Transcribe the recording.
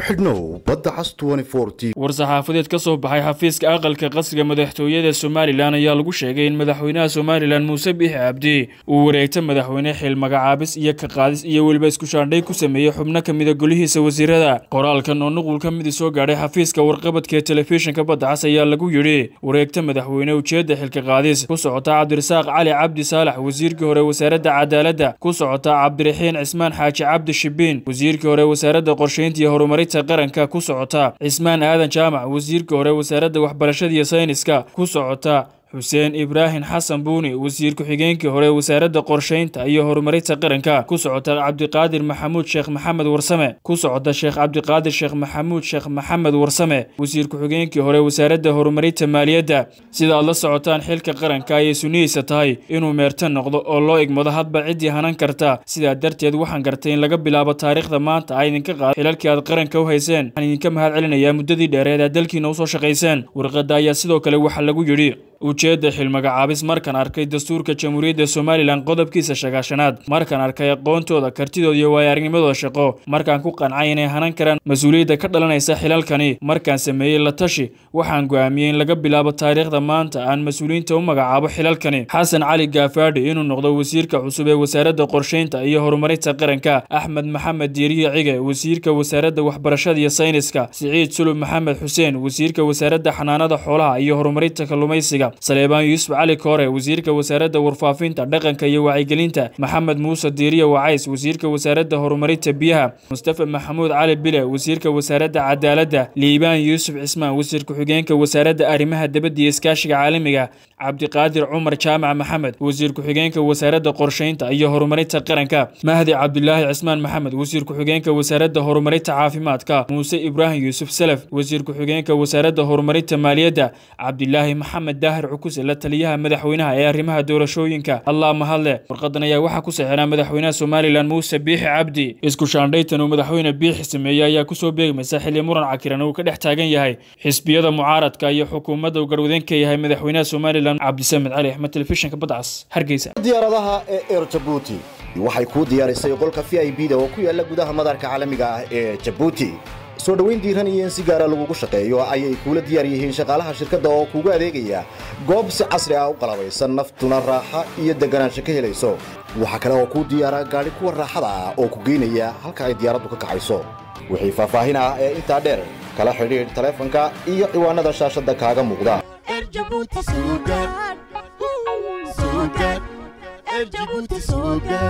xidhnow badda cas war-saxaafadeed ka soo baxay xafiiska aqalka qasriga madaxtooyada somalilan ayaa lagu sheegay in madaxweynaha somalilan muuse biixi cabdi uu wareegta madaxweyne xil magacaabis iyo ka qaadis iyo weliba iskushaandhay ku sameeyey xubno ka mida golihiisa wasiirada qoraalkan oo nuqul ka midi soo gaadhay xafiiska warqabadka ee telefishinka badda cas ayaa lagu yidhi wareegta madaxweyne ujeedda xilka qaadis ku socota cabdirasaaq cali cabdi saalax wasiirkii hore wasaaradda cadaaladda ku socota cabdiraxiin cismaan xaaji cabdi shibiin wasiirkii hore wasaaradda qorsheynta iyo horumarinta qaranka ku socota cismaan aadan jaamac wasiirkii hore wasaaradda waxbarashada iyo sayniska ku socota xuseen ibraahim xasan buuni wasiir ku-xigeenkii hore wasaaradda qorsheynta iyo horumarinta qaranka ku socota cabdiqaadir maxamuud sheekh maxamed warsame ku socota sheekh cabdiqaadir sheekh maxamuud sheekh maxamed warsame wasiir ku-xigeenkii hore wasaaradda horumarinta maaliyadda sida aad la socotaan xilka qaranka ayay sunihiisa tahay inuu meerta noqdo oo loo igmado hadba ciddii hanan karta sidaa darteed waxaan gartay in laga bilaabo taariikhda maanta a idinka qaada xilalkii aad qaranka u hayseen waxaan idinka mahad celinayaa muddadii dheereed aad dalkiina usoo shaqayseen warqadda ayaa sidoo kale waxaa lagu yidhi ujeedda xilmagacaabis markaan arkay dastuurka jamhuuriyadda somalilan qodobkiisa shagaashanaad markaan arkay aqoontooda kartidooda iyo waayo-aragnimadooda shaqo markaan ku qancay inay hanan karaan mas-uuliyadda ka dhalanaysa xilalkani markaan sameeyey la tashi waxaan go'aamiyey in laga bilaabo taariikhda maanta aan mas-uuliyiinta u magacaabo xilalkani xasan cali gaafaadhi inuu noqdo wasiirka cusub ee wasaaradda qorsheynta iyo horumarinta qaranka axmed maxamed diiriye cige wasiirka wasaaradda waxbarashada iyo sayniska siciid sulub maxamed xuseen wasiirka wasaaradda xanaanada xoolaha iyo horumarinta kalluumaysiga saleebaan yuusuf cali koore wasiirka wasaaradda warfaafinta dhaqanka iyo wacyigelinta maxamed muuse diiriye wacays wasiirka wasaaradda horumarinta biyaha mustafa maxamuud cali bile wasiirka wasaaradda cadaaladda liibaan yuusuf cismaan wasiir ku-xigeenka wasaaradda arrimaha dibadda iyo iskaashiga caalamiga cabdiqaadir cumar jaamac maxamed wasiir ku-xigeenka wasaaradda qorsheynta iyo horumarinta qaranka mahdi cabdulaahi cismaan maxamed wasiir ku-xigeenka wasaaradda horumarinta caafimaadka muuse ibraahim yuusuf salaf wasiir ku-xigeenka wasaaradda horumarinta maaliyadda cabdilaahi maxamed daahir cukuse la taliyaha madaxweynaha ee arrimaha doorashooyinka allah mahadle warqadan ayaa waxaa ku saxinaa madaxweynaha somalilan muuse biixi cabdi isku shaandhaytan uu madaxweyne biixi sameeyey ayaa kusoo beegmaysa xilli muran cakiran uu ka dhex taagan yahay xisbiyada mucaaradka iyo xukuumadda uu garwadeen ka yahay madaxweynaha somalilan cabdisamed cali axmed telefishinka badcas hargeysa diyaaradaha ee eer jabuuti waxay kuu diyaarisay qolka v i b da oo ku yaala gudaha madarka caalamiga ah ee jabuuti soo dhoweyn diiran iyo in si gaara lagugu shaqeeyo ayay kuula diyaar yihiin shaqaalaha shirkadda oo kuugu adeegaya goob si casri ah u qalabaysan naftuna raaxa iyo deganaansho ka helayso waxaa kale oo kuu diyaara gaadhi kuwa raaxada ah oo ku geynaya halka ay diyaaraddu ka kacayso wixii faahfaahin ah ee intaa dheer kala xidhiidh taleefanka iyo ciwaanada shaashadda kaaga muuqda